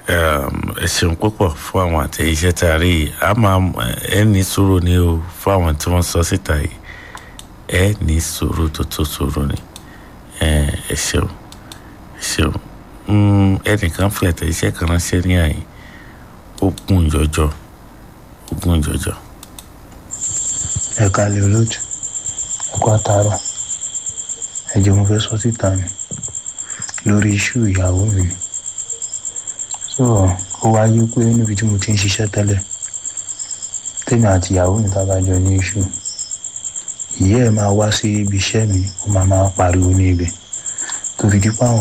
ẹ ṣeun púpọ̀ fún àwọn àtẹ̀yíṣẹ́ tá a rí yìí a máa ẹ ní sùúrù ni o fún àwọn tí wọ́n sọ síta yìí ẹ ní sùúrù tó tó sùúrù ni ẹ ṣeun ẹ ṣeun ẹnìkan fi àtẹ̀yíṣẹ́ kan ránṣẹ́ ní àyè ó gùn jọjọ ó gùn jọjọ. ẹ kalẹ̀ olóòtú ẹ̀kọ́ àtàrọ̀ ẹ̀jẹ̀ mo fẹ́ sọ síta ni lórí iṣu ìyàwó mi ni so ó wáyé pé níbi tí mo ti ń ṣiṣẹ́ tẹ́lẹ̀ tèmi àti ìyàwó mi tá a bá jọ ní iṣu ìyá ẹ̀ máa wá sí ibi iṣẹ́ mi ó máa máa pariwo ní ibẹ̀ tó fi dípò àwọn